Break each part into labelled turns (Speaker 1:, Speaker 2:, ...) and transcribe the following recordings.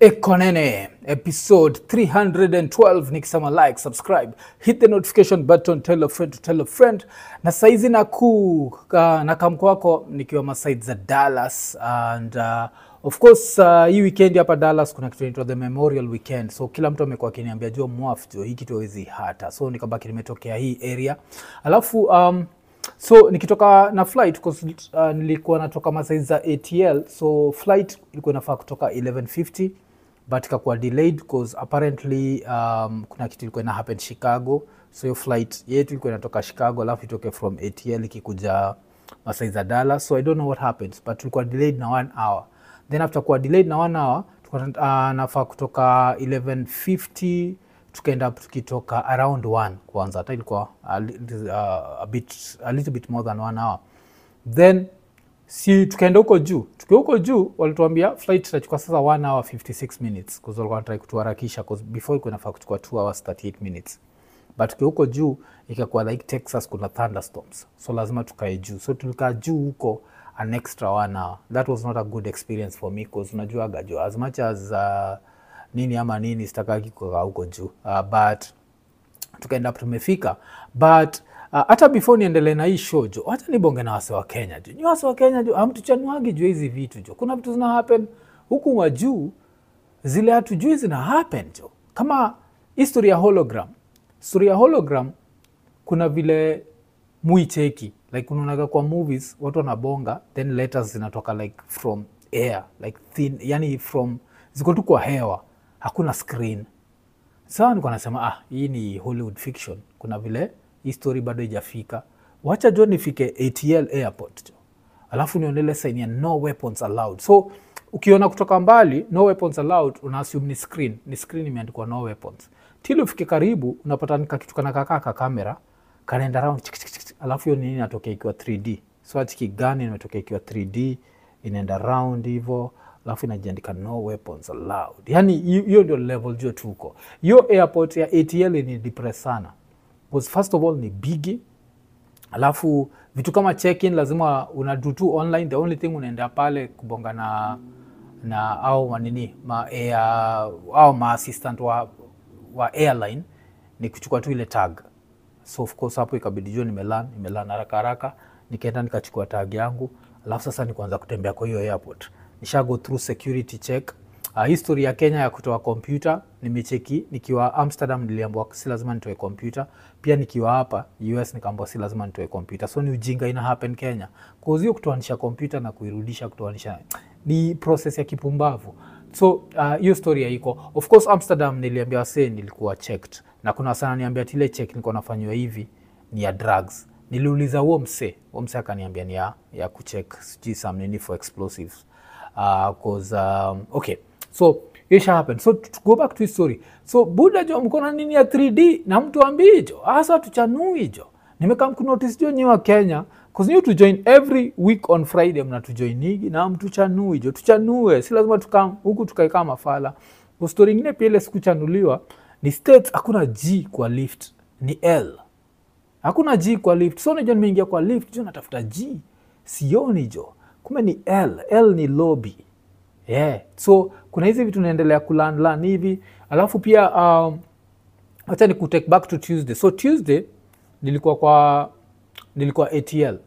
Speaker 1: Ekonene episode 312 nikisema like subscribe hit the notification button tell a friend to tell a friend na saizi nakuu uh, na kamkwako nikiwa masaid za dallas and uh, of course uh, hii weekend hapa dallas kuna kitu inaitwa the memorial weekend so kila mtu amekuwa akiniambia jo mwaf jo hii kitu hawezi hata so nikabaki nimetokea hii area alafu um, so nikitoka na flight 'cause, uh, nilikuwa natoka masai za atl so flight ilikuwa inafaa kutoka 1150 but ikakuwa delayed cause apparently um, kuna kitu ilikuwa ina happen chicago so hiyo flight yetu ilikuwa inatoka chicago alafu itoke from atl ikikuja masai za dallas so i don't know what happens but tulikuwa delayed na one hour then after kuwa delayed na one hour tulikuwa uh, nafaa kutoka 1150 tukaenda tukitoka around one kwanza hata ilikuwa a, li- uh, a, bit, a little bit more than one hour then si tukaenda huko juu tukiwa huko juu walituambia flight itachukua sasa 1 hour 56 minutes bcause walikuwa wanatrai kutuharakisha 'cause before ilikuwa inafaa kuchukua 2 hours 38 minutes but tukiwa huko juu ikakuwa like texas kuna thunderstorms so lazima tukae juu so tulikaa juu huko an extra one hour that was not a good experience for me bcause unajuaga juu as much as uh, nini ama nini sitakaki kukaa huko juu uh, but tukaenda tumefika but uh, hata before niendelee na hii show jo hata nibonge na wase wa kenya jo ni wase wa kenya jo amtuchanuagi juu hizi vitu jo kuna vitu zina happen huku wa juu zile hatujui zina happen jo kama history ya hologram story ya hologram kuna vile muicheki like unaonaga kwa movies watu wanabonga then letters zinatoka like from air like thin yani from ziko tu kwa hewa hakuna screen sawa nikuwa nasema ah, hii ni hollywood fiction kuna vile hii story bado ijafika wacha jo nifike atl airport jo alafu niondele saini ya no weapons allowed so ukiona kutoka mbali no weapons allowed una assume ni screen ni screen imeandikwa no weapons tili ufike karibu unapata nikakitu kana kakaa ka kamera kanaenda round chik, chik, chik, chik. alafu hiyo nini inatokea ikiwa 3d so atiki gani imetokea ikiwa 3d inaenda round hivo alafu inajiandika no weapons allowed yani hi- hiyo ndio level jua tuko hiyo airport ya atl ni depress sana because first of all ni bigi alafu vitu kama check-in lazima unadu tu online the only thing unaenda pale kubonga na na au manini ma air, au maassistant wa, wa airline ni kuchukua tu ile tag so of course hapo ikabidi jua nimelan nimelan haraka haraka nikaenda nikachukua tag yangu alafu sasa nikuanza kutembea kwa hiyo airport nisha go through security check uh, history ya kenya ya kutoa kompyuta nimecheki nikiwa amsterdam niliambiwa si lazima nitoe kompyuta pia nikiwa hapa us nikaambiwa si lazima nitoe kompyuta so ni ujinga ina happen kenya cause hiyo kutoanisha kompyuta na kuirudisha kutoanisha ni process ya kipumbavu so uh, hiyo story haiko of course amsterdam niliambia wasee nilikuwa checked na kuna sana niambia tile check nilikuwa nafanyiwa hivi ni ya drugs niliuliza huo mse huo mse akaniambia ni ya, ya kucheck sijui some nini for explosives uh, cause, um, okay so hiyo isha happen so to go back to his story so buda jo mkona nini ya 3d na mtu ambii jo hasa tuchanui jo nimekam kunotice jo nyiwa kenya cause new to join every week on friday mnatujoinigi na mtuchanui jo tuchanue si lazima tukam huku tukae kama mafala Kwa story ingine pia ile sikuchanuliwa ni states hakuna g kwa lift ni l hakuna g kwa lift so nijo nimeingia kwa lift jo natafuta g sioni jo kumbe ni l l ni lobby yeah. so kuna hizi vitu naendelea kulanlan hivi alafu pia um, wacha ni kutake back to tuesday so tuesday nilikuwa kwa nilikuwa atl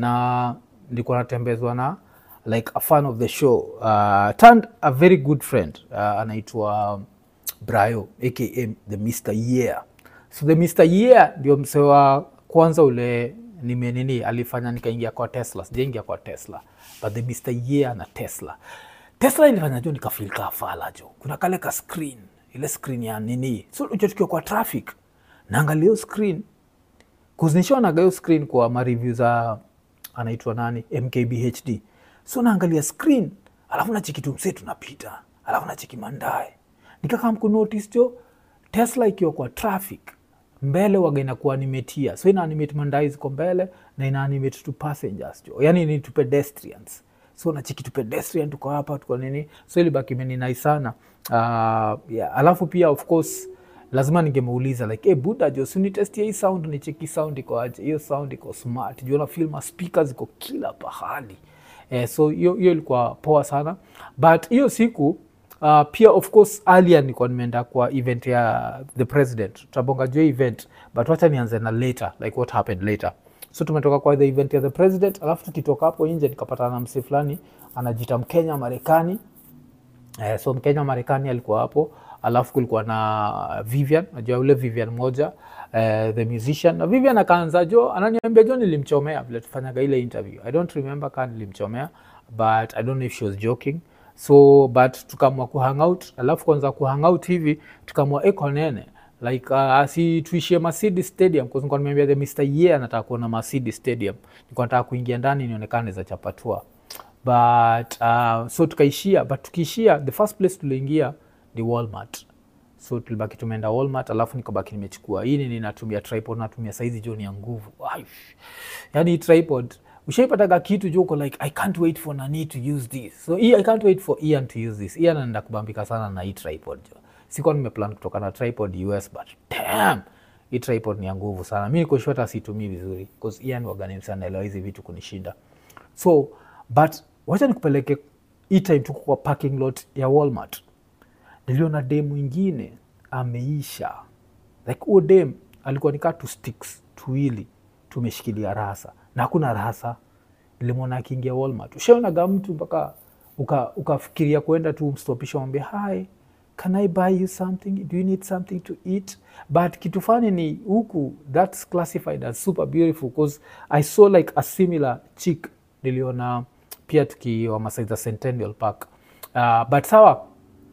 Speaker 1: na nilikuwa natembezwa na like a fan of the show uh, turned a very good friend uh, anaitwa brayo aka the mr year so the mr year ndio msee wa kwanza ule nimenini alifanya nikaingia kwa tesla sijaingia kwa tesla but the mr year na tesla tesla ilifanya jo nikafil kaa fala jo kuna kale ka screen ile screen ya nini so unajua tukiwa kwa traffic naangalia hiyo screen kuzinishanaga hiyo screen kwa mareview za anaitwa nani mkbhd so naangalia screen alafu nacheki tu msee tunapita alafu nacheki mandae nikakam kunotice jo tesla ikiwa kwa traffic mbele waga inakuwa animatia so ina animate mandai ziko mbele na ina animate tu passengers jo yani ni tu pedestrians so nachiki tu pedestrian tuko hapa tuko nini so ilibaki imeninai sana uh, yeah. alafu pia of course lazima ningemuuliza like hey, buda jo sunitestia hii sound nicheki sound iko aje hiyo sound iko smart juu na film speakers iko kila pahali eh, so hiyo hiyo ilikuwa poa sana but hiyo siku uh, pia of course earlier nilikuwa nimeenda kwa event ya the president tutabonga juu ya event but wacha nianze na later like what happened later so tumetoka kwa the event ya the president alafu tukitoka hapo nje nikapatana na msee fulani anajita mkenya marekani Eh, so mkenya marekani alikuwa hapo alafu kulikuwa na vivian najua yule vivian moja eh, the musician na vivian akaanza jo ananiambia jo nilimchomea vile tufanyaga ile interview i don't remember kaa nilimchomea but i don't know if she was joking so but tukamwa kuhangout alafu kwanza kuhangout hivi tukamwa eko nene like uh, si tuishie Mercedes Stadium kwa sababu nimeambia the Mr. Ye anataka kuona Mercedes Stadium nilikuwa nataka kuingia ndani nionekane za chapatua but uh, so tukaishia but tukiishia the first place tuliingia ni Walmart so tulibaki tumeenda Walmart alafu nikabaki nimechukua hii nini natumia tripod natumia saizi jo ni ya nguvu Ai, yani hii tripod ushaipataga kitu jo uko like i can't wait for nani to use this so hii i can't wait for Ian to use this Ian anaenda kubambika sana na hii tripod jo sikuwa nimeplan kutoka na tripod US but damn hii tripod ni ya nguvu sana mi niko sure hata situmii vizuri bcause Ian wagani sana naelewa hizi vitu kunishinda so but wacha nikupeleke hii time tuko kwa parking lot ya Walmart niliona dem mwingine ameisha like huo dem alikuwa nikaa tu sticks tuwili tumeshikilia rasa na hakuna rasa nilimwona akiingia Walmart ushaonaga mtu mpaka uka- ukafikiria kuenda tu mstopisha mwambie hi can i buy you something do you need something to eat but kitu fani ni huku that's classified as super beautiful because i saw like a similar chick niliona pia tukiwa masai za centennial park uh, but sawa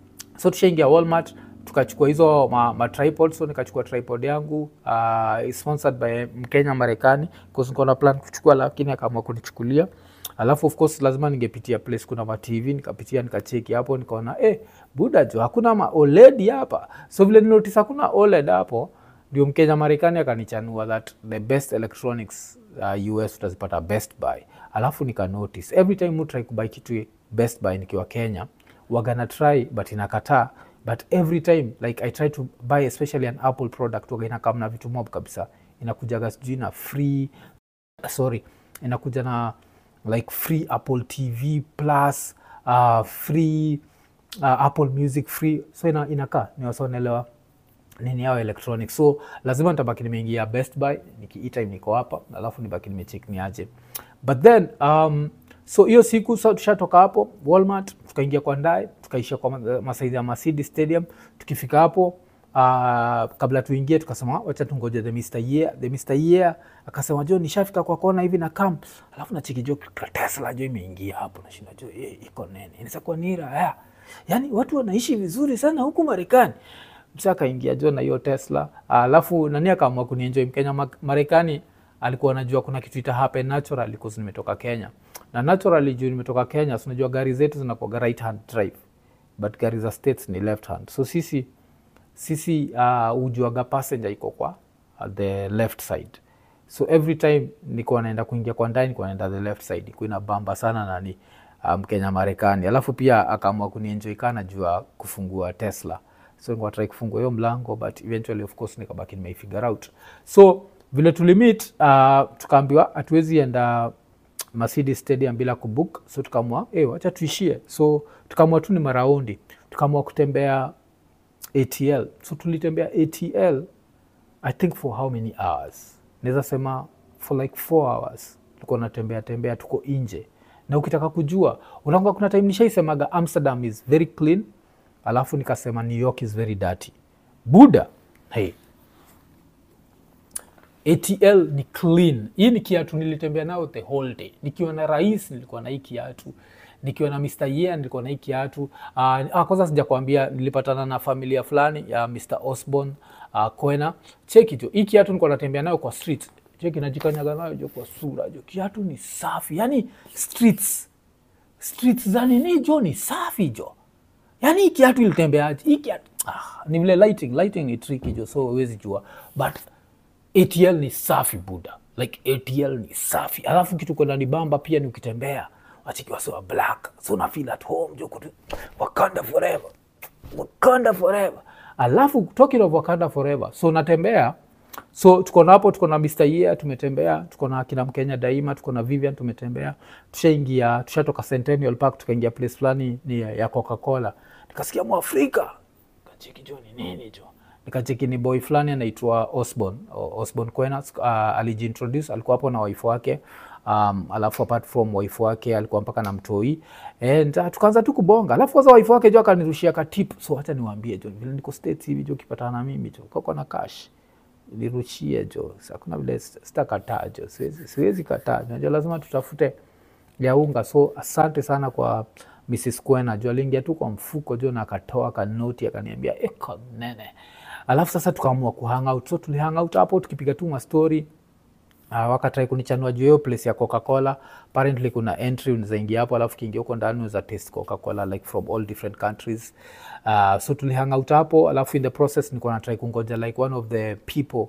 Speaker 1: so tushaingia walmart tukachukua hizo ma, ma tripod so nikachukua tripod yangu uh, sponsored by mkenya marekani bcause niko na plan kuchukua lakini akaamua kunichukulia alafu of course lazima ningepitia place kuna ma tv nikapitia nikacheki hapo nikaona eh, buda jo hakuna ma oled hapa so vile ninotis hakuna oled hapo ndio mkenya marekani akanichanua that the best electronics uh, us utazipata best buy alafu nika notice every time mu try kubuy kitu best buy nikiwa kenya wagana try but inakataa but every time like i try to buy especially an apple product waga inakam na vitu mob kabisa inakujaga sijui na free sorry inakuja na like free apple tv plus uh, free uh, apple music free so ina, inakaa niwasonaelewa nini yao electronic so lazima nitabaki nimeingia best buy niki time niko hapa alafu nibaki nimechek niaje but then um, so hiyo siku sa tushatoka hapo walmart tukaingia kwa ndae tukaishia kwa ma- masaizi ya Mercedes stadium tukifika hapo uh, kabla tuingie tukasema wacha tungoje the Mr. Year. the Mr. Year akasema jo nishafika kwa kona hivi na kam alafu nachiki jo tesla jo imeingia hapo nashinda jo eh, iko nene inaweza kuwa nira ya. yani watu wanaishi vizuri sana huku marekani msa akaingia jo na hiyo tesla alafu nani akaamua kunienjoy mkenya Ma- marekani alikuwa anajua kuna kitu ita happen naturally because nimetoka kenya na naturally juu nimetoka kenya so unajua gari zetu zinakuaga right hand drive but gari za states ni left hand so sisi sisi uh, ujuaga passenger iko kwa uh, the left side so every time nikuwa naenda kuingia kwa ndani nikuwa naenda the left side ikuwa inabamba sana nani uh, mkenya marekani alafu pia akaamua kunienjoy kana jua kufungua tesla so nikuwa try kufungua hiyo mlango but eventually of course nikabaki nimeifigure out so vile tulimit uh, tukaambiwa hatuwezi enda Mercedes Stadium bila kubook, so tukamua hey, wacha tuishie. So tukamua tu ni maraundi, tukamua kutembea ATL. So tulitembea ATL I think for how many hours? Naweza sema for like four hours tulikuwa natembea tembea, tuko nje, na ukitaka kujua unaanga, kuna time nishaisemaga Amsterdam is very clean, alafu nikasema New York is very dirty. Buda, hey, ATL ni clean. Hii ni kiatu nilitembea nao the whole day. Nikiwa na rais nilikuwa na hii kiatu, nikiwa na Mr. Year nilikuwa na hii kiatu. Uh, ah, kwanza sijakwambia nilipatana na familia fulani ya Mr. Osborne uh, Kwena. Cheki jo, hii kiatu nilikuwa natembea nayo kwa street. Cheki najikanyaga nayo jo kwa sura jo. Kiatu ni safi. Yaani streets streets za nini jo ni safi jo. Yaani hii kiatu ilitembeaje? Hii kiatu ah, ni vile lighting, lighting ni tricky jo, so huwezi jua. But ATL ni safi buda, like ATL ni safi. Alafu kitu kwenda ni bamba pia ni ukitembea wachikiwa so black, so una feel at home jo, kutu Wakanda forever, Wakanda forever. Alafu talking of Wakanda forever, so natembea so tuko na hapo tuko na Mr. Year tumetembea tuko na akina Mkenya daima tuko na Vivian tumetembea tushaingia tushatoka Centennial Park tukaingia place fulani ni ya ya Coca-Cola nikasikia mwafrika kacheki jo ni nini jo nikacheki ni boy fulani anaitwa Osborn O- Osborn Kwenas uh, alijiintroduce alikuwa hapo na wife wake um, alafu apart from wife wake alikuwa mpaka na mtoi and uh, tukaanza tu kubonga alafu kwanza wife wake jo akanirushia ka tip so acha niwaambie jo vile niko states hivi jo ukipatana na mimi jo kako na cash nirushie jo hakuna vile sita- sitakataa jo siwezi, siwezi kataa najua lazima tutafute ya unga so asante sana kwa Mrs. Kwena jo aliingia tu kwa mfuko jo na akatoa kanoti akaniambia eko nene alafu sasa tukaamua kuhang out so tulihang out hapo tukipiga tu mastori Uh, wakatrai kunichanua juu hiyo place ya coca-cola apparently kuna entry unazaingia hapo alafu kiingia huko ndani uza taste coca-cola like from all different countries uh, so tulihang out hapo alafu in the process nilikuwa natrai kungoja like one of the people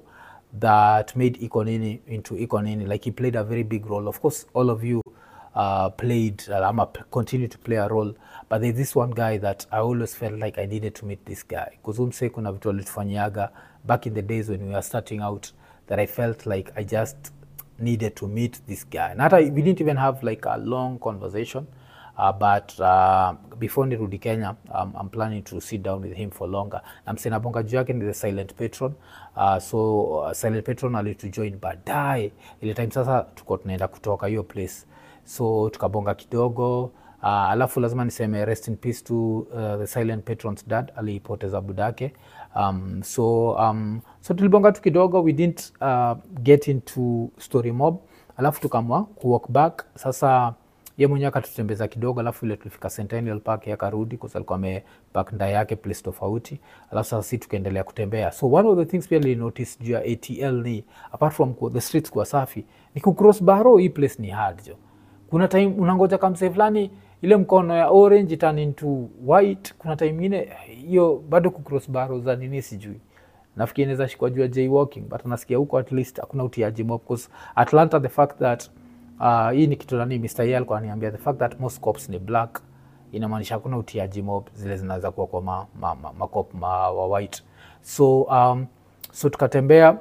Speaker 1: that made Ikonini into Ikonini like he played a very big role of course all of you uh, played uh, ama p- continue to play a role but there's this one guy that I always felt like I needed to meet this guy because umse kuna vitu alitufanyiaga back in the days when we were starting out that I felt like I just needed to meet this guy. Not I, we didn't even have like a long conversation, uh, but uh, before nirudi Kenya, um, I'm planning to sit down with him for longer. Na msee nabonga juu yake ni the silent patron. Uh, so uh, silent patron alitujoin baadaye ile time sasa tuko tunaenda kutoka hiyo place, so tukabonga kidogo uh, alafu lazima niseme rest in peace to uh, the silent patron's dad aliipoteza budake um, so um, so tulibonga tu kidogo we didn't uh, get into story mob alafu tukamwa kuwalk back sasa ye mwenyewe akatutembeza kidogo alafu ile tulifika Centennial Park yeye akarudi kwa sababu alikuwa amepark nda yake place tofauti alafu sasa si tukaendelea kutembea so one of the things pia nilinotice juu ya ATL ni apart from ku- the streets kuwa safi ni kucross baro hii place ni hard jo kuna time unangoja kamsee fulani ile mkono ya orange turn into white kuna time ingine hiyo bado kucross baro za nini sijui nafikiri inaweza shikwa juu ya jaywalking but nasikia huko at least hakuna utiaji mob because atlanta the fact that uh, hii ni kitu nani mr Ye alikuwa ananiambia the fact that most cops ni black inamaanisha hakuna utiaji mob zile zinaweza kuwa kwa ma, ma, ma, makop ma, wa white so um, so tukatembea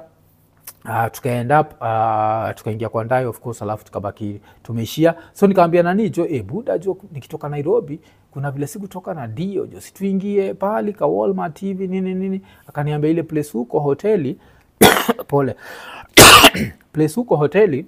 Speaker 1: Uh, tukaend up uh, tukaingia kwa ndai of course alafu tukabaki tumeishia so nikaambia nani jo e, buda jo nikitoka nairobi kuna vile sikutoka na dio jo situingie pahali ka walmart hivi nini nini akaniambia ile place huko hoteli pole place huko hoteli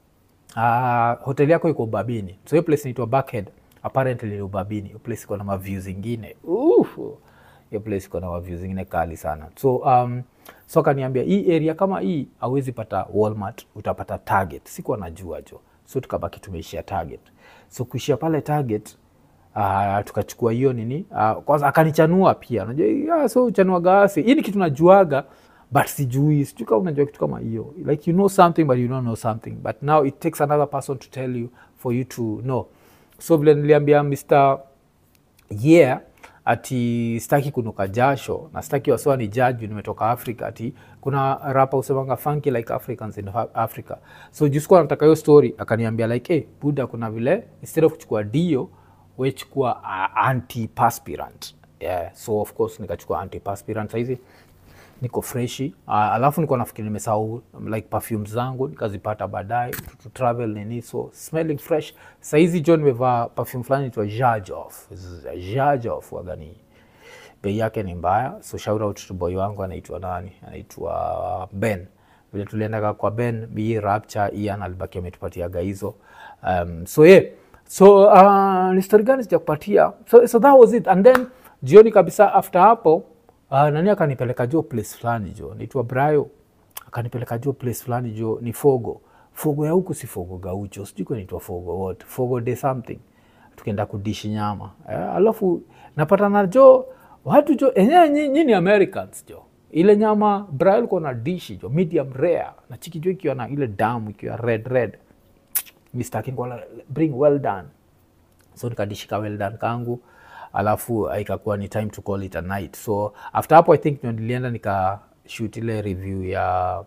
Speaker 1: uh, hoteli yako iko ubabini so hiyo place inaitwa backhead apparently ni ubabini hiyo place iko na maview zingine Ufu hiyo place iko na maview zingine kali sana so um, so akaniambia hii area kama hii hauwezi pata walmart utapata target sikuwa najua jo so tukabaki tumeishia target so kuishia pale target uh, tukachukua hiyo nini uh, kwanza akanichanua pia unajua yeah, so uchanua gasi hii ni kitu najuaga but sijui sijui kama unajua kitu kama hiyo like you know something but you don't know something but now it takes another person to tell you for you to know so vile niliambia mr yeah ati sitaki kunuka jasho na sitaki wasiwa ni judge nimetoka africa ati kuna rapa usemanga funky like africans in Af- africa so jusikuwa nataka hiyo story akaniambia like hey, buda kuna vile instead of kuchukua dio wechukua uh, antiperspirant yeah. so of course nikachukua antiperspirant sahizi niko freshi uh, alafu niko nafikiri nimesahau like perfume zangu nikazipata baadaye to, to travel nini so smelling fresh saizi jo nimevaa perfume fulani itwa jajof jajof wagani bei yake ni mbaya so shout out to boy wangu anaitwa nani anaitwa ben vile tuliendaga kwa ben hii rapture ian alibaki ametupatiaga hizo um, so yeah so uh, ni story gani sijakupatia so, so that was it and then jioni kabisa after hapo uh, nani akanipeleka jo place fulani jo naitwa brayo akanipeleka jo place fulani jo ni fogo fogo ya huku si fogo gaucho sijui kwa naitwa fogo what fogo de something tukaenda kudishi nyama eh, alafu napatana jo watu jo enyewe nyi- nyinyi americans jo ile nyama brayo alikuwa na dishi jo medium rare na chiki jo ikiwa na ile damu ikiwa red red mistaki kwa bring well done so nikadishika well done kangu alafu ikakuwa ni time to call it a night so after hapo i think ndio nilienda nika shoot ile review ya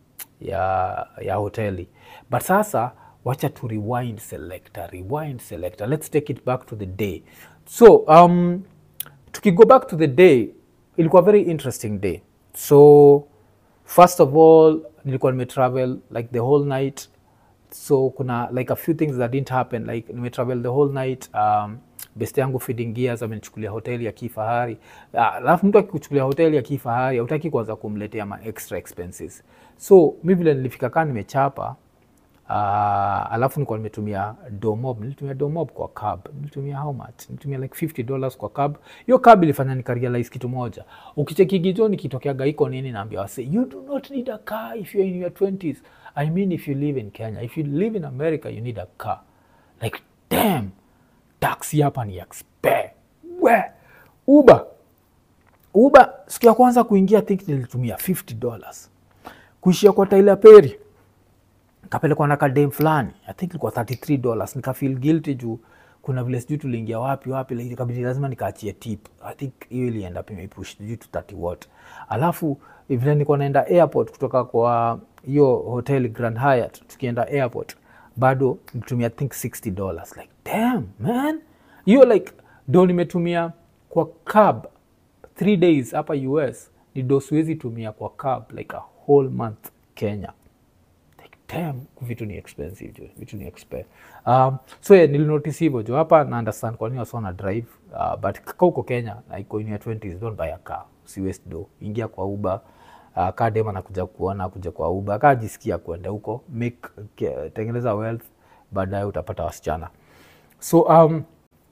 Speaker 1: ya ya hoteli but sasa wacha tu rewind selector rewind selector let's take it back to the day so um, tukigo back to the day ilikuwa very interesting day so first of all nilikuwa nimetravel like the whole night so kuna like a few things that didn't happen like nimetravel the whole night um, best yangu feeding gears amenichukulia hoteli ya kifahari Ah, alafu mtu akikuchukulia hoteli ya kifahari hautaki kwanza kumletea ma extra expenses so mi vile nilifika kaa nimechapa uh, alafu nilikuwa nimetumia domob nilitumia domob kwa cab nilitumia how much nilitumia like 50 dollars kwa cab hiyo cab ilifanya nikarealize kitu moja ukichekigijo nikitokeaga iko nini naambia wase you do not need a car if you're in your 20s i mean if you live in kenya if you live in america you need a car like damn taxi hapa ni expe we uber uber siku ya kwanza kuingia I think nilitumia 50 dollars kuishia kwa Tyler Perry kapelekwa na kadem fulani i think ilikuwa 33 dollars nikafeel guilty juu kuna vile sijui tuliingia wapi wapi like, ikabidi lazima nikaachie tip i think hiyo ilienda pia imeipush sijui to 30 what alafu vile nilikuwa naenda airport kutoka kwa hiyo hotel Grand Hyatt tukienda airport bado nitumia I think 60 dollars like damn man hiyo like do nimetumia kwa cab three days hapa us ni do siwezi tumia kwa cab like a whole month kenya like damn vitu ni expensive jo vitu ni expensive um, so yeah, nilinotice hivyo jo hapa na understand kwa nini wasa wana drive uh, but ka uko kenya na iko in your 20s don't buy a car si waste do ingia kwa uber uh, kaa dem anakuja kuona kuja kwa uber kaa jisikia kwenda huko make ke- tengeneza wealth baadaye utapata wasichana so um,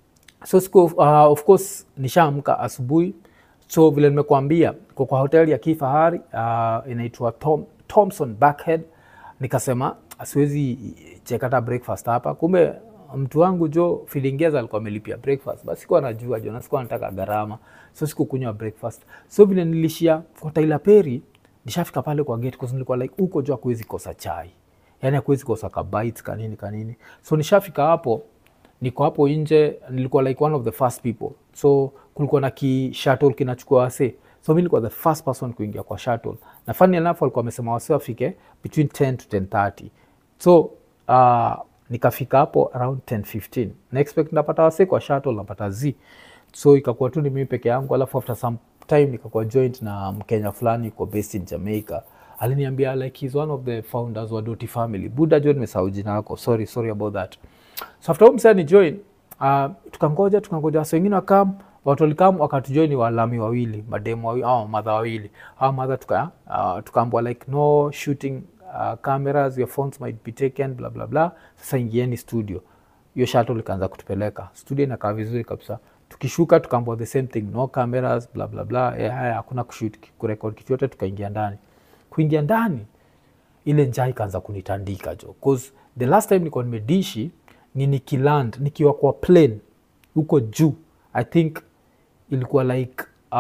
Speaker 1: so siku uh, of course nishaamka asubuhi so vile nimekuambia kwa kwa hoteli ya kifahari uh, inaitwa Tom, Thompson Backhead nikasema siwezi chekata breakfast hapa kumbe mtu wangu jo filingeza alikuwa amelipia breakfast basi sikuwa najua jo na sikuwa nataka gharama so sikukunywa breakfast so vile nilishia kwa Tyler Perry nishafika pale kwa gate cause nilikuwa like huko jo hakuwezi kosa chai yani hakuwezi kosa kabait kanini kanini so nishafika hapo niko hapo nje nilikuwa like one of the first people so kulikuwa na ki shuttle kinachukua wase so mi nilikuwa the first person kuingia kwa shuttle na funny enough walikuwa wamesema wase wafike between 10 to 1030 so uh, nikafika hapo around 1015 na expect napata wase kwa shuttle napata z so ikakuwa tu ni mimi peke yangu alafu after some time nikakuwa joint na mkenya fulani kwa based in jamaica aliniambia like he's one of the founders wa doti family buda jo nimesahau jina yako sorry sorry about that so after msa ni join uh, tukangoja tukangoja wase wengine wakam watu walikam wakatujoin walami wawili mademu wawili au madha wawili au madha tuka, uh, tukaambwa like no shooting uh, cameras your phones might be taken bla bla bla sasa ingieni studio hiyo shuttle ikaanza kutupeleka studio inakaa vizuri kabisa tukishuka tukaambwa the same thing no cameras bla bla bla eh, haya hakuna kushoot kurekod kitu yote tukaingia ndani kuingia ndani ile njaa ikaanza kunitandika jo cause the last time nilikuwa nimedishi ni nikiland nikiwa kwa plane huko juu i think ilikuwa like uh,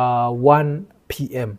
Speaker 1: 1 pm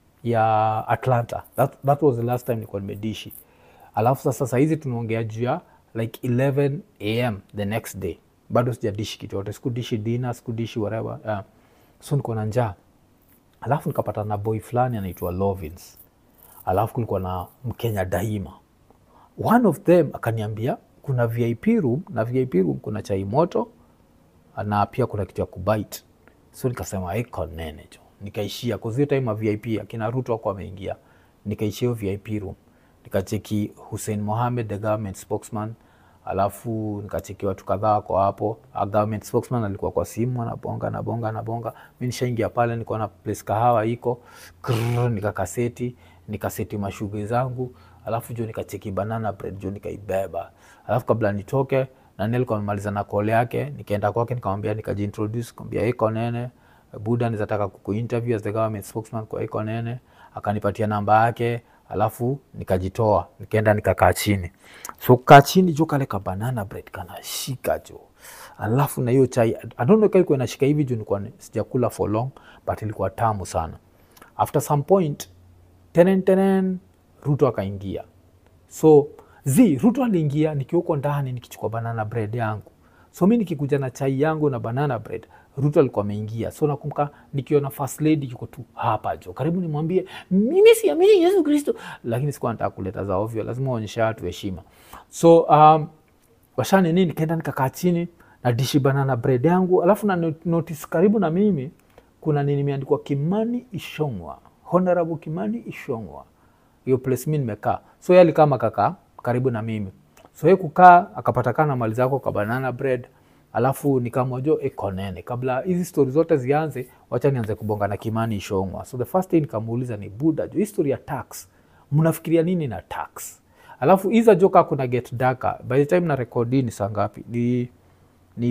Speaker 1: ya atlanta that, that was the last time nilikuwa nimedishi alafu sasa sahizi tunaongea juu ya like 11 am the next day bado sijadishi kitu yote sikudishi dina sikudishi whatever uh, so niko na njaa alafu nikapata na boy fulani anaitwa lovins alafu kulikuwa na mkenya daima one of them akaniambia kuna vip room na vip room kuna chai moto na pia kuna kitu ya kubite so nikasema iko nene jo nikaishia kuzio time ya vip akina ruto ako ameingia nikaishia hiyo vip room nikacheki hussein mohamed the government spokesman alafu nikacheki watu kadhaa wako hapo A government spokesman alikuwa kwa simu anabonga anabonga anabonga mi nishaingia pale nikuwa na place kahawa iko Krrr, nikakaseti nikaseti mashughuli zangu alafu jo nikacheki banana bread jo nikaibeba alafu kabla nitoke nani alikuwa amemaliza na kole yake nikaenda kwake nikamwambia nikajiintroduce nikamwambia iko nene buda nizataka kukuinterview as the government spokesman kwa iko nene akanipatia namba yake alafu nikajitoa nikaenda nikakaa chini so kaa chini jo kale ka banana bread kanashika jo alafu na hiyo chai I don't know kama ilikuwa inashika hivi juu nilikuwa ni- sijakula for long but ilikuwa tamu sana after some point tenen tenen ruto akaingia so z ruto aliingia nikiwa huko ndani nikichukua banana bread yangu so mi nikikuja na chai yangu na banana bread ruto alikuwa ameingia so nakumbuka nikiona first lady yuko tu hapa jo karibu nimwambie mimi siamini yesu kristo lakini sikuwa nataka kuleta za ovyo lazima waonyesha watu heshima so um, washani nini nikaenda nikakaa chini na dishi banana bread yangu alafu na not- notice karibu na mimi kuna nini imeandikwa kimani ishongwa honorable kimani ishongwa hiyo place mi nimekaa so yeye alikaa makakaa karibu na mimi so yeye kukaa akapatakana mali zako kwa banana bread alafu nikamwajo ekonene kabla hizi stori zote zianze wacha nianze kubonga na kimani ishongwa so the first thing nikamuuliza ni buda jo history ya tax mnafikiria nini na tax alafu iza joka kuna get darker by the time na rekodi ni saa ngapi ni ni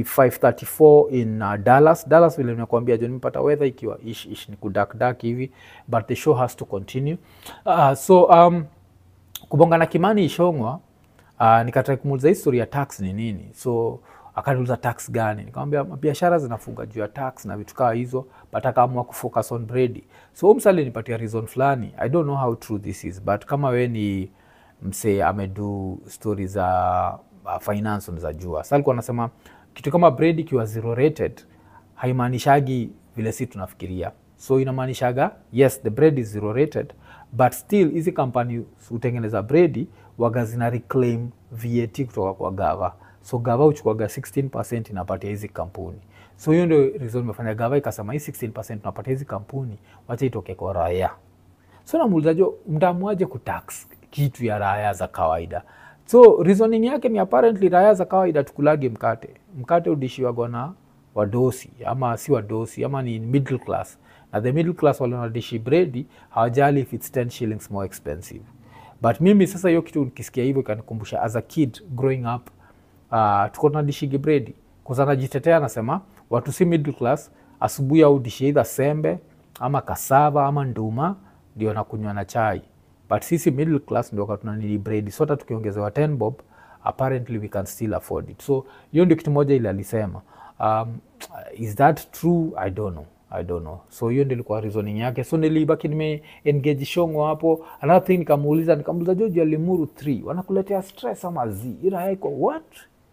Speaker 1: 534 in uh, dallas dallas vile nimekuambia jo nimepata weather ikiwa ish, ish ni kudakdak hivi but the show has to continue uh, so um, kubonga na kimani ishongwa uh, nikatrai kumuuliza history ya tax ni nini so akaniuliza tax gani nikamwambia biashara zinafunga juu ya tax na vitu kaa hizo but akaamua kufocus on bredi so umsali nipatia reason fulani i don't know how true this is but kama we ni msee amedu stori za uh, finance unaweza jua sa alikuwa anasema kitu kama bredi ikiwa zero rated haimaanishagi vile si tunafikiria so inamaanishaga yes the bread is zero rated but still hizi kampani hutengeneza bredi waga zina reclaim vat kutoka kwa gava so gava huchukuaga 16 inapatia hizi kampuni so hiyo ndio reason imefanya gava ikasema hii 16 tunapatia hizi kampuni wacha itoke kwa raia so namuulizajo mtamuaje kutax kitu ya raya za kawaida so reasoning yake ni apparently raya za kawaida tukulage mkate mkate udishiwagwa na wadosi ama si wadosi ama ni middle class na the middle class wale wanadishi bredi hawajali if it's 10 shillings more expensive but mimi sasa hiyo kitu nikisikia hivyo ikanikumbusha as a kid growing up uh, tuko tunadishigi bredi kwanza najitetea anasema watu si middle class asubuhi au dishi either sembe ama kasava ama nduma ndio nakunywa na chai but sisi middle class ndio katunanili bredi so hata tukiongezewa 10 bob apparently we can still afford it so hiyo ndio kitu moja ile alisema um, is that true i don't know i don't know so hiyo ndio ilikuwa reasoning yake so nilibaki nime engage shongo hapo another thing nikamuuliza nikamuuliza joji ya limuru 3 wanakuletea stress ama z ila iko what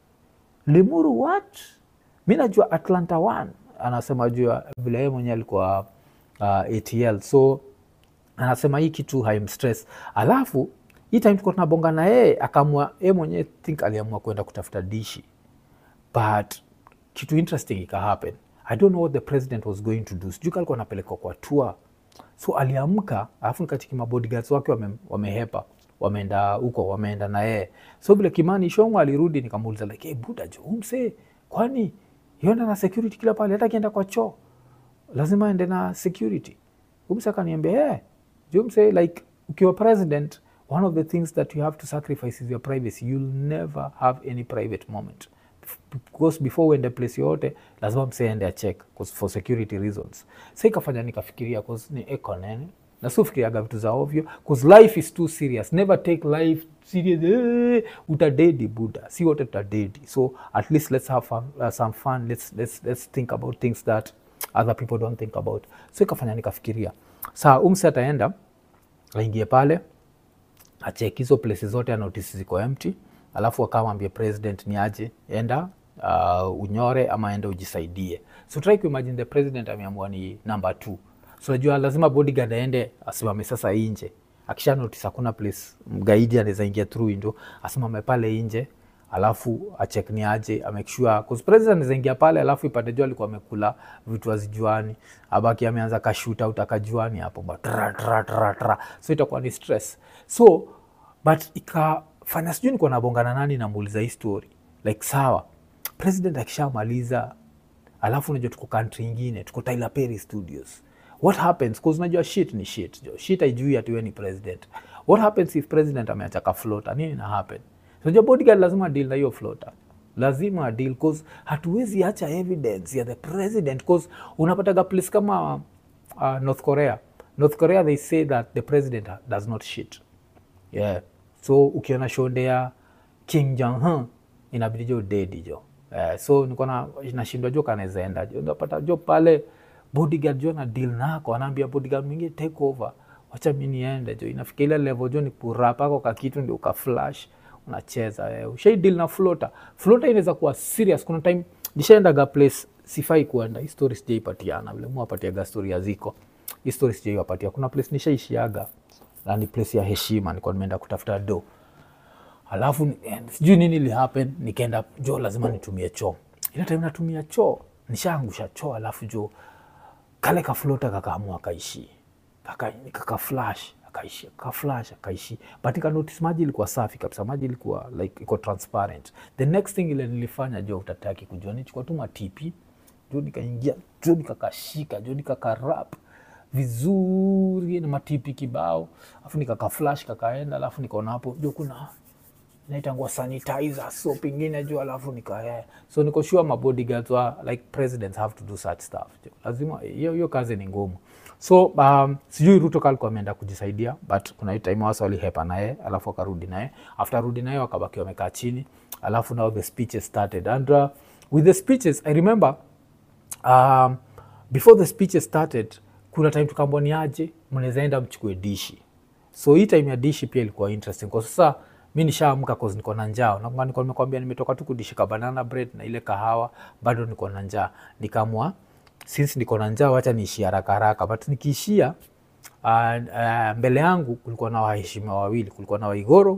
Speaker 1: limuru what mi najua atlanta 1 anasema juu ya vile yeye mwenyewe alikuwa uh, atl so anasema hii kitu haimstress alafu hii time tuko tunabonga na yeye akaamua yeye mwenyewe think aliamua kwenda kutafuta dishi but kitu interesting ika happen i don't know what the president was going to do sijui ka alikuwa anapelekwa kwa tour so aliamka alafu nikachiki mabodyguards wake wame, wamehepa wameenda huko wameenda na yeye so vile kimani shongo alirudi nikamuuliza like hey, buda jo umse kwani yenda na security kila pale hata akienda kwa choo lazima ende na security umse akaniambia hey, jumse like ukiwa president one of the things that you have to sacrifice is your privacy you'll never have any private moment because before uende place yoyote lazima mseende acheck for security reasons sa ikafanya nikafikiria cause ni ekonene na siufikiriaga vitu za ovyo cause life is too serious never take life serious eh, utadedi buda si wote tutadedi so at least let's have fun, uh, some fun let's, let's, let's think about things that other people don't think about so ikafanya nikafikiria saa umse ataenda aingie pale achek hizo places zote anotisi ziko empty alafu akamwambia president ni aje enda uh, unyore ama enda ujisaidie so try kuimagine the president ameamua ni number two so najua lazima bodyguard aende asimame sasa inje akisha notice hakuna place mgaidi anaweza ingia through window asimame pale inje alafu achek ni aje amake sure cause president anaweza ingia pale alafu ipate jua alikuwa amekula vitu azijuani abaki ameanza kashuta out akajuani hapo ba tra, tra, tra, tra. so itakuwa ni stress so but ikafanya sijui nikuwa nabongana nani namuuliza hii story like sawa president akishamaliza alafu unajua tuko country ingine tuko Tyler Perry studios what happens cause unajua shit ni shit jo shit haijui ati wewe ni president what happens if president ameacha ka floater nini na happen unajua bodyguard lazima deal na hiyo floater lazima deal cause hatuwezi acha evidence ya the president cause unapataga place kama uh, North Korea North Korea they say that the president does not shit yeah so ukiona shonde ya Kim Jong Un inabidi jo dedi jo eh, so niko na nashindwa jo kanaweza enda jo unapata jo pale bodyguard jo na deal nako anaambia bodyguard mwingine take over wacha mi niende jo inafika ile level jo ni kurapako ka kitu ndio ka flash unacheza eh. ushai deal na floater floater inaweza kuwa serious kuna time nishaendaga place sifai kuenda hii story sijaipatiana vile muwapatiaga story ya ziko hii story sijaiwapatia kuna place nishaishiaga na ni place ya heshima nilikuwa nimeenda kutafuta do alafu eh, sijui nini li happen nikaenda jo lazima nitumie choo ile time natumia choo nishaangusha choo alafu jo kale kaflota kakaamua kaishi kaka, kaka flash akaishi kaflash akaishi but nika notice maji ilikuwa safi kabisa maji ilikuwa like iko transparent the next thing ile nilifanya jo utataki kujua nichukua tu matipi jo nikaingia jo nikakashika jo nikakarap vizuri na matipi kibao alafu nikakaflash kakaenda alafu nikaona hapo jo kuna naitangua sanitizer so pengine juu alafu nika so niko sure my bodyguards wa like presidents have to do such stuff jo. lazima hiyo hiyo kazi ni ngumu so um, sijui ruto kalikuwa ameenda kujisaidia but kuna hiyo time wasa walihepa naye alafu akarudi naye after rudi naye wakabaki wamekaa chini alafu now the speeches started and uh, with the speeches i remember um, before the speeches started kuna time tukaambwa ni aje mnaweza enda mchukue dishi so hii time ya dishi pia ilikuwa interesting kwa sasa mi nishaamka cause niko na njaa nakumbuka nilikuwa nimekwambia nimetoka tu kudishika banana bread na ile kahawa bado niko na njaa nikaamua since niko na njaa wacha niishie haraka haraka but nikiishia uh, uh, mbele yangu kulikuwa na waheshimiwa wawili kulikuwa na waigoro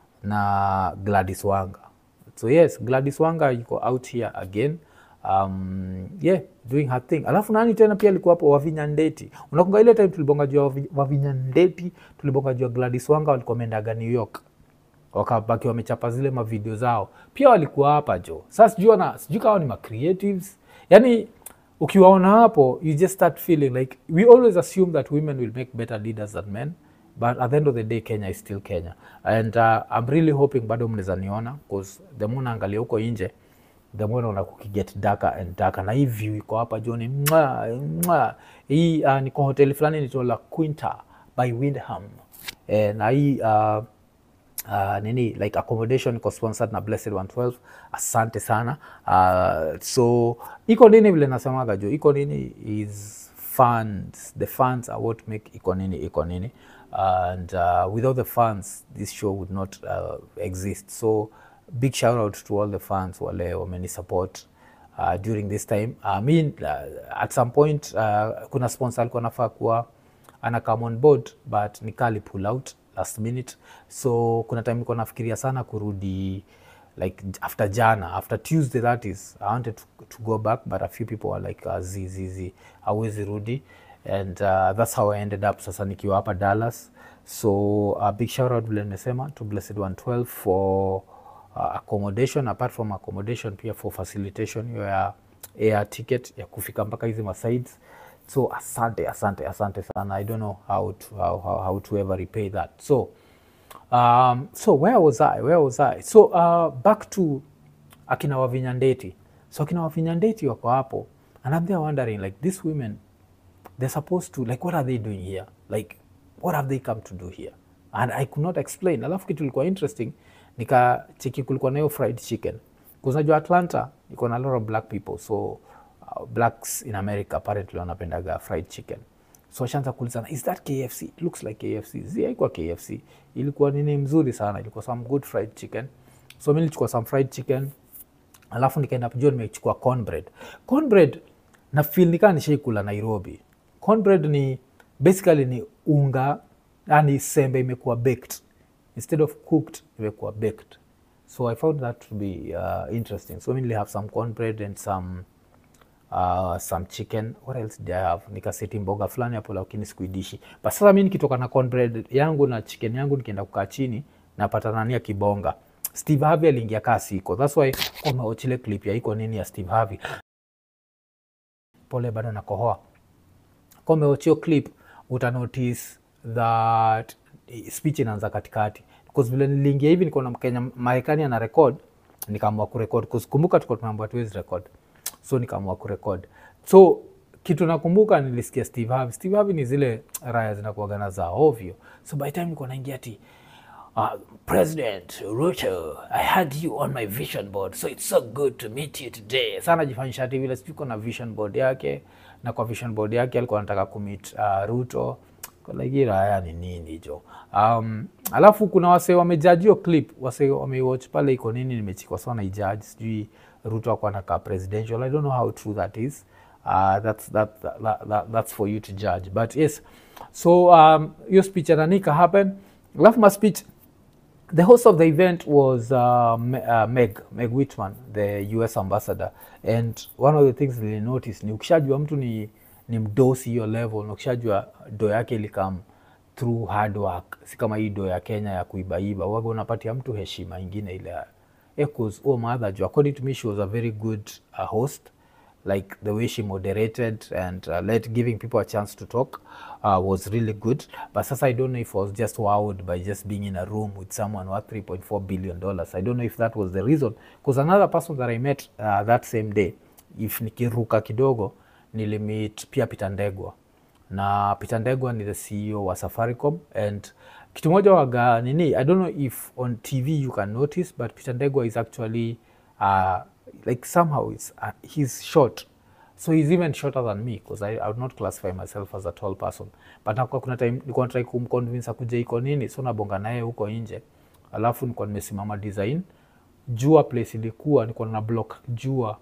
Speaker 1: na gladys wanga so yes gladys wanga yuko out here again um, yeah doing her thing alafu nani tena pia alikuwa hapo wavinya ndeti unakunga ile time tulibonga jua Wavi- wavinya ndeti tulibonga jua gladys wanga walikuwa wameendaga new york wakabaki wamechapa zile mavideo zao pia walikuwa hapa jo sasa sijui wana- sijui kawa ni macreatives yani ukiwaona hapo you just start feeling like we always assume that women will make better leaders than men but at the end of the day kenya is still kenya and uh, i'm really hoping bado mnaweza niona bcause the more naangalia huko nje the more naona kukiget darker and darker na hii view iko hapa joni mwa mwa hii uh, niko hoteli fulani nito la quinta by windham eh, na hii uh, uh, nini like accommodation iko sponsored na blessed 112 asante sana uh, so iko nini vile nasemaga jo iko nini is funds the funds are what make iko nini iko nini and uh, without the funds this show would not uh, exist so big shout out to all the fans wale wameni support uh, during this time I mean, uh, at some point uh, kuna sponsor alikuwa nafaa kuwa ana come on board but nikali pull out last minute so kuna time nilikuwa nafikiria sana kurudi like after jana after tuesday that is i wanted to, to go back but a few people were like uh, zizizi awezi rudi and uh, that's how i ended up sasa nikiwa hapa dallas so a big shout out vile nimesema to blessed 112 for uh, accommodation apart from accommodation pia for facilitation hiyo ya air ticket ya kufika mpaka hizi masides so asante asante asante sana i don't know how to, how, how, how to ever repay that so um, so where was i where was i so uh, back to akina wavinyandeti so akina wavinyandeti wako hapo and i'm there wondering like these women they're supposed to like what are they doing here like what have they come to do here and i could not explain alafu kitu ilikuwa interesting nikacheki kulikuwa nayo fried chicken kuznajua atlanta iko na a lot of black people so uh, blacks in america apparently wanapendaga fried chicken so washaanza kuulizana is that kfc It looks like kfc zi haikuwa kfc ilikuwa nini mzuri sana ilikuwa some good fried chicken so mi nilichukua some fried chicken alafu nikaenda jua nimechukua cornbread cornbread na feel nikaa nishaikula nairobi cornbread ni basically ni unga yani sembe imekuwa baked instead of cooked imekuwa baked so i found that to be uh, interesting so mi nili have some cornbread and some uh, some chicken what else did i have nikaseti mboga fulani hapo lakini sikuidishi but sasa mi nikitoka na cornbread yangu na chicken yangu nikienda kukaa chini napata nania kibonga steve harvey aliingia kaa siko thats why umeochile clip ya iko nini ya steve harvey pole bado nakohoa kwa umeochio clip utanotice that speech inaanza katikati bcause vile niliingia hivi nikaona mkenya marekani ana record nikaamua kurekod kumbuka tuko tumeambua tuwezi record so nikaamua kurekod so kitu nakumbuka nilisikia steve harvey steve harvey ni zile raya zinakuagana za ovyo so by the time nilikuwa naingia ti Uh, President Ruto, I had you on my vision board, so it's so good to meet you today. Sana jifanyisha ati vile sijui na vision board yake, na kwa vision board yake alikuwa anataka kumit uh, Ruto. Like haya ni nini jo? Um, alafu kuna wase wamejaji hiyo clip, wase wameiwatch pale iko nini nimechikwa sana ijudge, sijui Ruto akuwa anakaa presidential. I don't know how true that is. Uh, that's, that, that, that, that's for you to judge. But yes, so um, hiyo speech ananika happen. Alafu ma speech the host of the event was uh, Me- uh, Meg Meg Whitman, the US ambassador, and one of the things nili notice ni ukishajua mtu ni, ni mdosi hiyo level na ukishajua do yake ilikam through hard work si kama hii do ya kenya ya kuibaiba waga unapatia mtu heshima ingine ile ya eh, 'cause huo mother jo according to me she was a very good uh, host like the way she moderated and uh, let giving people a chance to talk uh, was really good but sasa i don't know if i was just wowed by just being in a room with someone worth 3.4 billion dollars i don't know if that was the reason because another person that i met uh, that same day if nikiruka kidogo nilimit pia Peter Ndegwa na Peter Ndegwa ni the CEO wa Safaricom and kitu moja waga nini I don't know if on TV you can notice but Peter Ndegwa is actually uh, like somehow it's, uh, he's short so he's even shorter than me because I, I would not classify myself as a tall person but nakuwa kuna time nilikuwa natrai kumconvince akuja iko nini so nabonga naye huko nje alafu nilikuwa nimesimama design jua place ilikuwa nilikuwa na block jua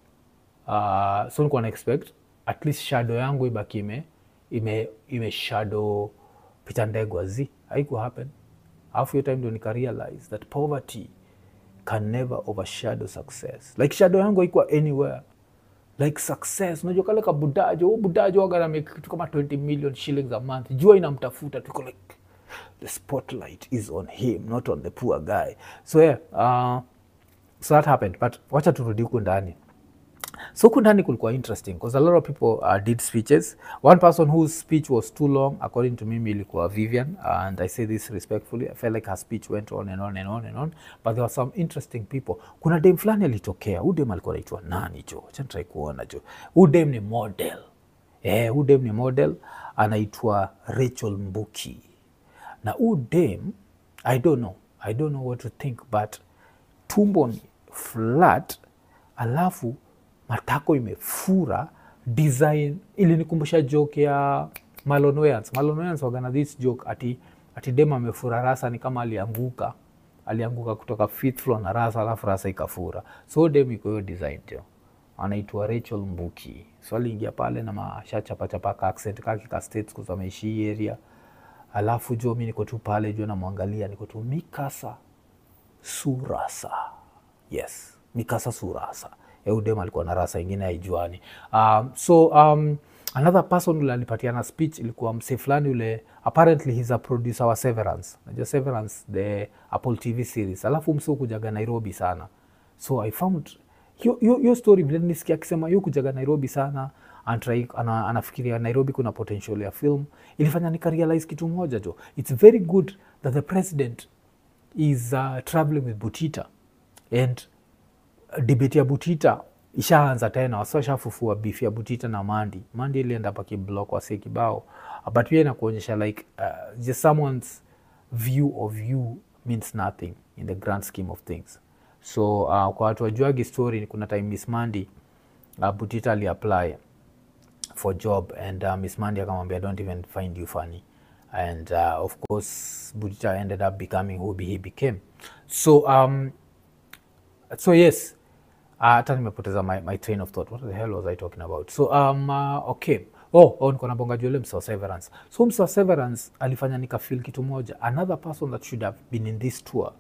Speaker 1: uh, so nilikuwa na expect at least shadow yangu ibaki ime ime, ime shadow Peter Ndegwa zi haiku happen alafu hiyo time ndo nika realize that poverty can never overshadow success like shadow yangu haikuwa anywhere like success unajua kale kabudajo huu budajo waganamake kitu kama 20 million shillings a month jua inamtafuta tuko like the spotlight is on him not on the poor guy so yeah uh, so that happened but wacha turudi huku ndani so huku ndani kulikuwa interesting because a lot of people uh, did speeches one person whose speech was too long according to me ilikuwa vivian and i say this respectfully i felt like her speech went on and on and on and on but there were some interesting people kuna dem fulani alitokea huu dem alikuwa naitwa nani jo chanitrai kuona jo huu dem ni model eh, huu dem ni model anaitwa rachel mbuki na huu dem i don't know i don't know what to think but tumbo ni flat alafu matako imefura design ilinikumbusha joke ya Marlon Wayans. Marlon Wayans wagana this joke ati, ati dem amefura rasa ni kama alianguka alianguka kutoka fifth floor na rasa alafu rasa ikafura so dem iko hiyo design jo anaitwa Rachel Mbuki so aliingia pale na mashachapachapa ka accent kake ka states kwa ameishi hii area alafu jo mi niko tu pale jo namwangalia niko tu mikasa surasa yes mikasa surasa eudem alikuwa na rasa ingine haijuani um, so um, another person ule alipatiana speech ilikuwa mse fulani ule apparently he's a producer wa severance najua severance the apple tv series alafu mse ukujaga nairobi sana so i found hiyo story vile nisikia akisema yu kujaga nairobi sana antrai, ana, anafikiria nairobi kuna potential ya film ilifanya nikarealize kitu moja jo its very good that the president is uh, traveling with butita and debate ya butita ishaanza tena wasashafufua beef ya butita na mandi mandi ilienda pakiblock wase kibao but pia inakuonyesha like uh, just someone's view of you means nothing in the grand scheme of things so uh, kwa watu wajuagi story kuna time miss mandi uh, butita aliapply for job and uh, miss mandi akamwambia don't even find you funny and uh, of course butita ended up becoming who he became so um, so yes hata uh, nimepoteza my, my train of thought what the hell was i talking about so um, uh, okay oh, oh niko nabonga juele msa wa severance so msa wa severance alifanya nikafil kitu moja another person that should have been in this tour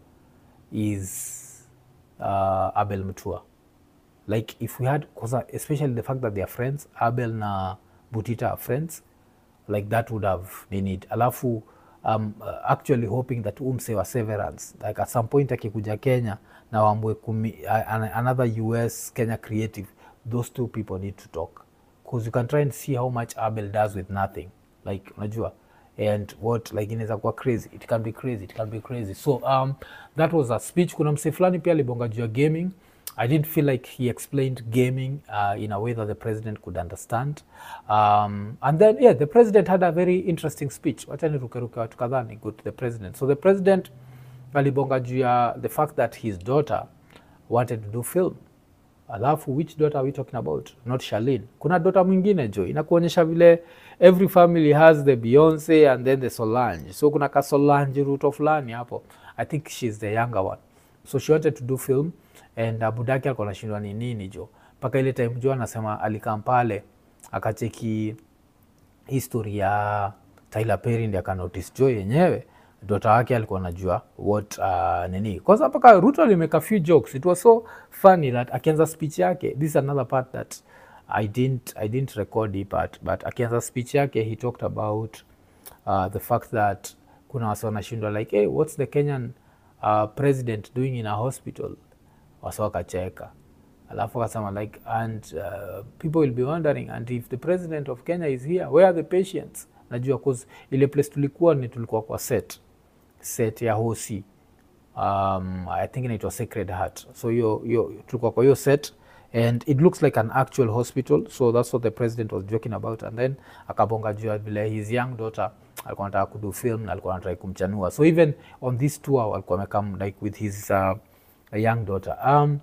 Speaker 1: is uh, abel mtua like if we had cause especially the fact that they are friends abel na butita are friends like that would have need alafu um, uh, actually hoping that umse wa severance like at some point akikuja kenya na wambwe kumi, uh, another us kenya creative those two people need to talk because you can try and see how much abel does with nothing like unajua and what like inaweza kuwa crazy it can be crazy it can be crazy so um, that was a speech kuna mse fulani pia alibonga juu ya gaming I didn't feel like he explained gaming uh, in a way that the president could understand. Um, and then, yeah, the president had a very interesting speech. Wacha nirukeruke watu kadhaa ni go to the president. So the president alibonga juu ya the fact that his daughter wanted to do film. Alafu, which daughter are we talking about? Not Charlene. Kuna daughter mwingine jo, inakuonyesha vile every family has the Beyonce and then the Solange. So kuna ka Solange ruto fulani hapo. I think she's the younger one. So she wanted to do film and uh, budaki alikuwa anashindwa ni nini jo mpaka ile time jo anasema alikam pale akacheki history ya Tyler Perry ndi akanotice jo yenyewe dota wake alikuwa anajua what uh, nini kwanza mpaka Ruto alimeka few jokes it was so funny that akianza speech yake this is another part that I didn't, I didn't record it but, but akianza speech yake he talked about uh, the fact that kuna wasi wanashindwa like hey, what's the kenyan uh, president doing in a hospital wasi wakacheka alafu akasema like and uh, people will be wondering and if the president of kenya is here where are the patients najua cause ile place tulikuwa ni tulikuwa kwa set set ya hosi um, i think inaitwa sacred heart so hiyo hiyo tulikuwa kwa hiyo set and it looks like an actual hospital so that's what the president was joking about and then akabonga juu ya vile his young daughter alikuwa anataka kudu film na alikuwa anataka kumchanua so even on this tour alikuwa amekam like with his uh, young daughter um,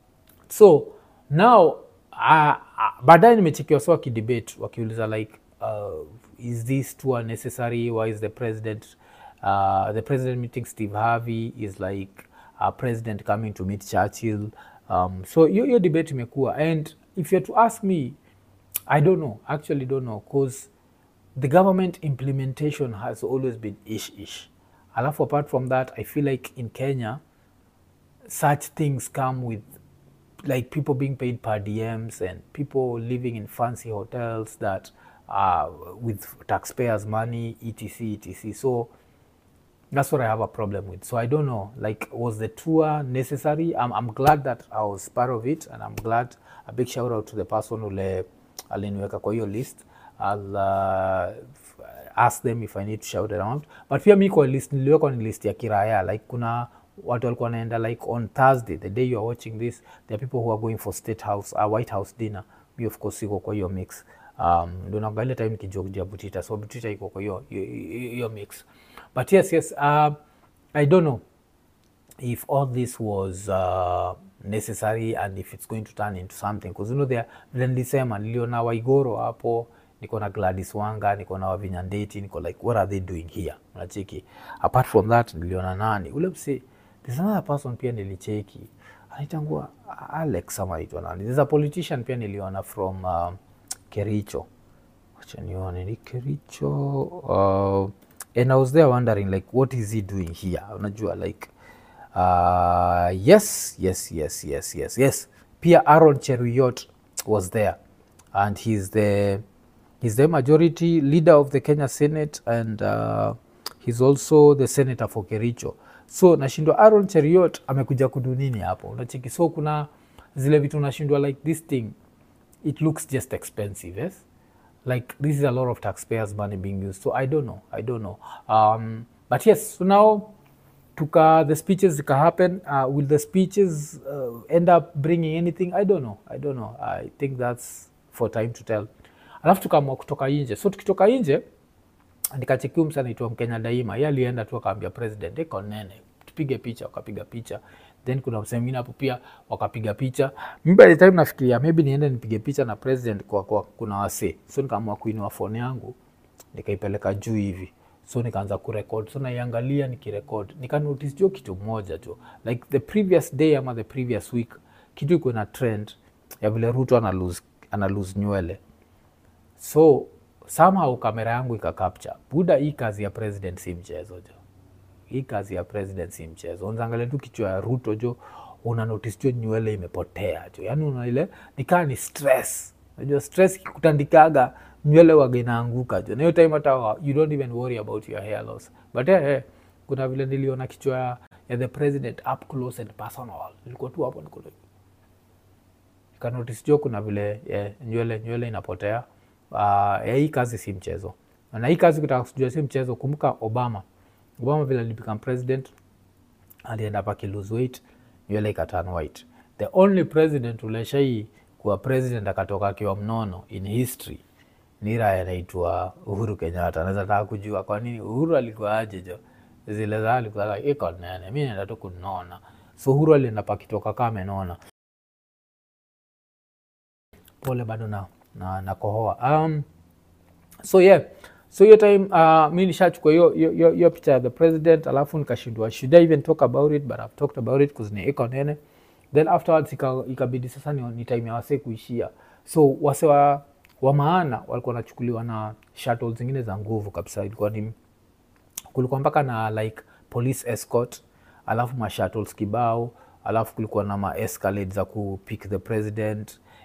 Speaker 1: so now uh, uh, baadaye nimechekiwa so wakidebate wakiuliza like uh, is this tour necessary why is the president uh, the president meeting steve harvey is like a president coming to meet churchill um, so hiyo hiyo debate imekuwa and if you're to ask me i don't know actually don't know because the government implementation has always been ish ish alafu apart from that i feel like in kenya such things come with like people being paid per diems and people living in fancy hotels that uh, with taxpayers money etc etc so that's what i have a problem with so i don't know like was the tour necessary i'm, I'm glad that i was part of it and i'm glad a big shout out to the person ule aliniweka kwa hiyo list i'll uh, f- ask them if i need to shout around but pia mi kwa list niliwekwa ni list ya kiraya like kuna watu walikuwa wanaenda like on thursday the day you are watching this there are people who are going for state house uh, white house dinner mi of course iko kwa hiyo mix um, ndo naangalia time nikijogja butita so butita iko kwa hiyo hiyo- hiyo hiyo mix but yes yes uh, i don't know if all this was uh, necessary and if it's going to turn into something because you know there vile nilisema niliona waigoro hapo niko na gladys wanga niko na wavinyandeti niko like what are they doing here unacheki apart from that niliona nani ule mse there's another person pia nilicheki anaitangua alex ama aitwa nani there's a politician pia niliona from uh, kericho wacha nione ni kericho uh, and i was there wondering like what is he doing here unajua like uh, yes yes yes yes yes yes pia aaron cheruyot was there and he's the he's the majority leader of the kenya senate and uh, he's also the senator for kericho so nashindwa aaron cheruyot amekuja kudu nini hapo unacheki so kuna zile vitu nashindwa like this thing it looks just expensive yes like this is a lot of taxpayers money being used so i don't know i don't know um, but yes so now tuka the speeches zika happen uh, will the speeches uh, end up bringing anything i don't know i don't know i think that's for time to tell alafu tukaamua kutoka nje so tukitoka nje nikachekiu msa naitwa mkenya daima ye alienda tu akaambia president iko nene tupige picha wakapiga picha then kuna msee mwingine hapo pia wakapiga picha mi by the time nafikiria maybe niende nipige picha na president kwa, kwa kuna wasee so nikaamua kuinua phone yangu nikaipeleka juu hivi so nikaanza kurekod so naiangalia nikirekod nikanotice jo kitu moja jo like the previous day ama the previous week kitu iko na trend ya vile ruto ana lose, ana lose nywele so somehow kamera yangu ikakapcha buda hii kazi ya president si mchezo jo hii kazi ya president si mchezo unaangalia tu kichwa ya ruto jo una notice jo nywele imepotea jo yaani una ile nikaa ni stress unajua stress ikikutandikaga nywele waga inaanguka jo na hiyo time hata wa- you don't even worry about your hair loss but eh, eh, kuna vile niliona kichwa ya, ya the president up close and personal nilikuwa tu hapo niko like, nikanotice jo kuna vile yeah, nywele nywele inapotea uh, yeah, hii kazi si mchezo na hii kazi kutaka kujua si mchezo kumbuka obama obama vile alibecome president alienda paki lose weight nywele ikatan white the only president uleshai kuwa president akatoka akiwa mnono in history ni raya anaitwa uhuru kenyatta anaweza taka kujua kwa nini uhuru alikuwa aje jo zile za alikuwa like, iko nene mi naenda tu kunona so uhuru alienda pakitoka kaa amenona pole bado na, na, na kohoa um, so yeah so hiyo time uh, mi nishachukua hiyo- hiyo hiyo- hiyo picha ya the president alafu nikashindwa should i even talk about it but i've talked about it bcause ni iko nene then afterwards ika- ikabidi sasa ni, ni time ya wasee kuishia so wase wa, wa maana walikuwa wanachukuliwa na shuttle zingine za nguvu kabisa ilikuwa ni kulikuwa mpaka na like police escort alafu mashuttles kibao alafu kulikuwa na maescalade za kupick the president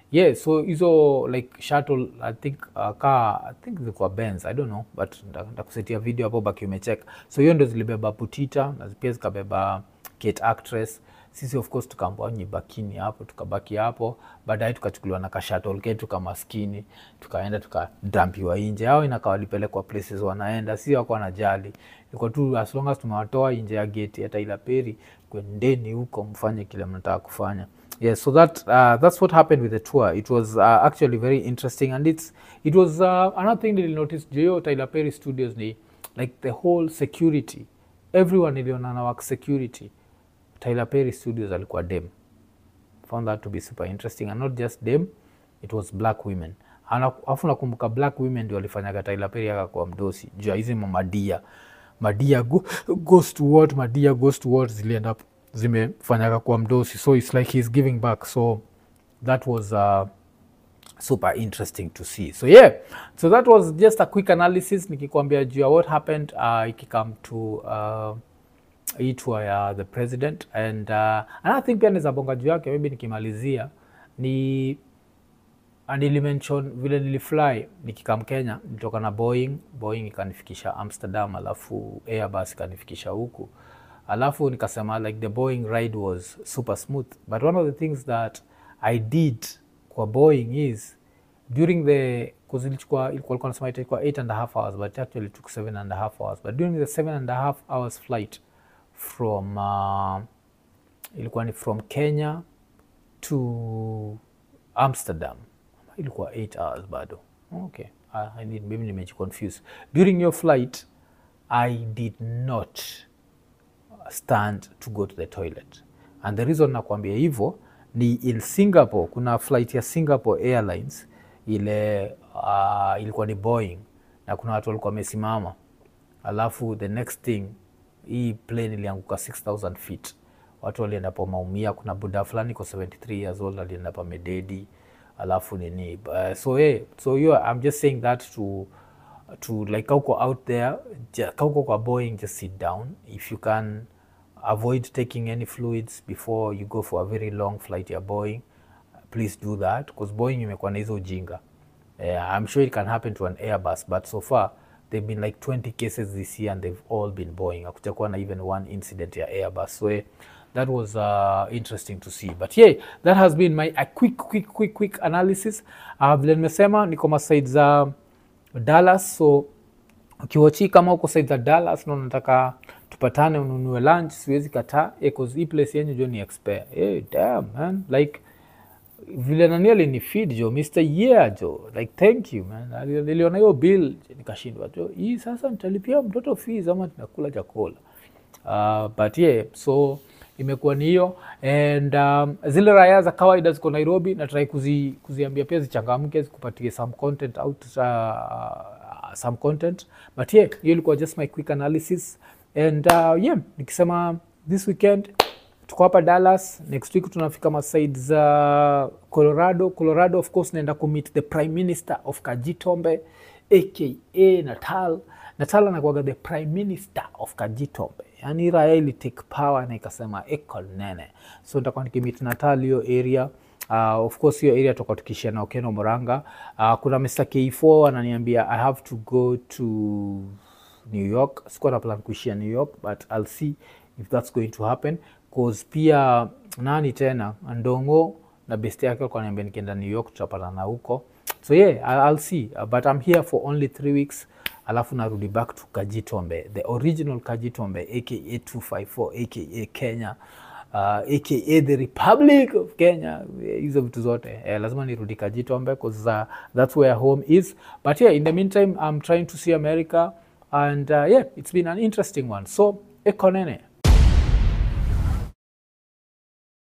Speaker 1: yeah so hizo like shuttle i think uh, kaa i think zilikuwa Benz i don't know but nda- ndakusetia video hapo baki umecheck so hiyo ndo zilibeba Putita na pia zikabeba Kate actress sisi of course tukaambwa nyibakini hapo tukabaki hapo baadaye tukachukuliwa na kashatol ketu kamaskini tukaenda tukadampiwa nje ao inakaa walipelekwa places wanaenda si wako wanajali ilikuwa tu as long as tumewatoa nje ya geti ya Tyler Perry kwendeni huko mfanye kile mnataka kufanya yes so that uh, that's what happened with the tour it was uh, actually very interesting and it's it was uh, another thing that notice jo Tyler Perry studios ni like the whole security everyone iliona na work security Tyler Perry studios alikuwa dem found that to be super interesting and not just them it was black women Ana- alafu nakumbuka black women ndio walifanyaga Tyler Perry akakuwa mdosi juu ya hizi mamadia madia go, goes to what madia goes to what zilienda zimefanyaga kuwa mdosi so it's like he's giving back so that was uh, super interesting to see so yeah so that was just a quick analysis nikikwambia juu ya what happened uh, ikikam to uh, hii tour ya the president and uh, another thing pia naweza bonga juu yake maybe nikimalizia ni nilimention vile nilifly nikikam kenya nilitoka na boeing boeing ikanifikisha amsterdam alafu airbus ikanifikisha huku alafu nikasema like the boeing ride was super smooth but one of the things that i did kwa boeing is during the cause ilichukua ilikuwa ilikuwa nasema itakuwa 8 and a half hours but it actually took 7 and a half hours but during the 7 and a half hours flight from uh, ilikuwa ni from kenya to amsterdam ilikuwa 8 hours bado okay I, I did, maybe nimejiconfuse during your flight i did not stand to go to the toilet and the reason nakwambia hivyo ni in singapore kuna flight ya singapore airlines ile uh, ilikuwa ni boeing na kuna watu walikuwa wamesimama alafu the next thing hii plane ilianguka 6000 feet watu walienda pa maumia kuna buda fulani kwa 73 years old alienda pa mededi alafu nini uh, so hey, so you i'm just saying that to to like kauko out there ja- kauko kwa boeing just sit down if you can avoid taking any fluids before you go for a very long flight ya boeing please do that because boeing imekuwa na hizo ujinga uh, i'm sure it can happen to an airbus but so far they've been like 20 cases this year and they've all been boeing akujakuwa na even one incident ya airbus so eh, that was uh, interesting to see but yeah that has been my a quick quick quick quick analysis uh, vile nimesema niko masaid za dallas so ukiwachi kama uko side za dallas na unataka tupatane ununue lunch siwezi kataa eh, 'cause hii place yenyu jo ni expert hey, damn man like vile nani alinifeed jo mr yeah jo like thank you man Ali- niliona hiyo bill nikashindwa jo hii sasa nitalipia mtoto fees ama tunakula chakula uh, but yeah so imekuwa ni hiyo and um, zile raya za kawaida ziko nairobi natrai kuzi, kuziambia pia zichangamke zikupatie some content out uh, some content but yeah hiyo ilikuwa just my quick analysis and uh, yeah nikisema this weekend tuko hapa dallas next week tunafika masaid za colorado colorado of course naenda kumeet the prime minister of kajitombe aka natal natal anakuaga the prime minister of kajitombe yani raya ili take power na ikasema eko nene so nitakuwa nikimit natal hiyo area Uh, of course hiyo area toka tukishia na Okeno Moranga. Uh, kuna Mr. K4 ananiambia I have to go to New York. Sikuwa na plan kuishia New York but I'll see if that's going to happen cause pia nani tena Ndongo na best yake walikuwa wananiambia nikienda New York tutapatana huko. So yeah, I- I'll see uh, but I'm here for only three weeks alafu narudi back to Kajitombe, the original Kajitombe aka 254 aka Kenya uh, aka the Republic of Kenya, eh, hizo vitu zote eh, lazima nirudi Kajitombe because uh, that's where home is. But yeah, in the meantime I'm trying to see America and uh, yeah, it's been an interesting one. So ekonene